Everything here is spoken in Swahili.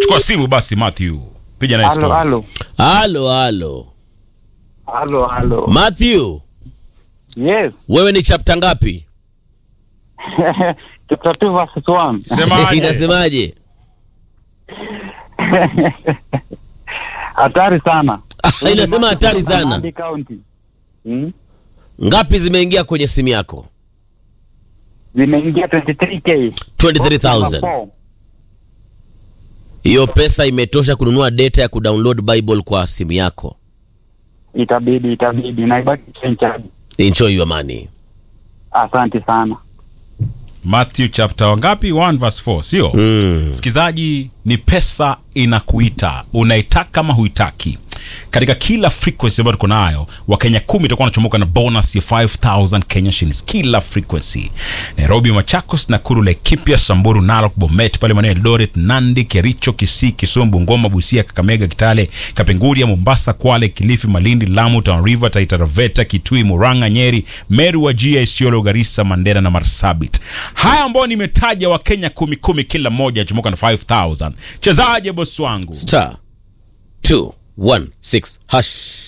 chukua simu basi Matthew piga naye Halo, story halo. halo halo Halo, halo. Matthew Yes. wewe ni chapta ngapi Chapter 2 verses 1. semaje inasemaje Hatari sana. inasema hatari sana Nandi County. Hmm? ngapi zimeingia kwenye simu yako Zimeingia 23k. 23000 hiyo pesa imetosha kununua data ya kudownload bible kwa simu yako Itabidi, itabidi. Naibaki chenchaji. enjoy your money Asante sana. Matthew chapter wangapi 1 verse 4 sio mm. msikilizaji ni pesa inakuita unaitaka ama huitaki katika kila frequency ambayo tuko nayo wakenya kumi itakuwa wanachomoka na bonus ya 5000 kenya shillings kila frequency nairobi machakos nakuru laikipia samburu narok bomet pale maeneo ya eldoret nandi kericho kisii kisumu bungoma busia kakamega kitale kapenguria mombasa kwale kilifi malindi lamu Tana river taita taveta kitui muranga nyeri meru wajia isiolo garissa mandera na marsabit haya ambayo nimetaja wakenya kumi kumi kila mmoja achomoka na 5000 chezaje bosi wangu star 216 hash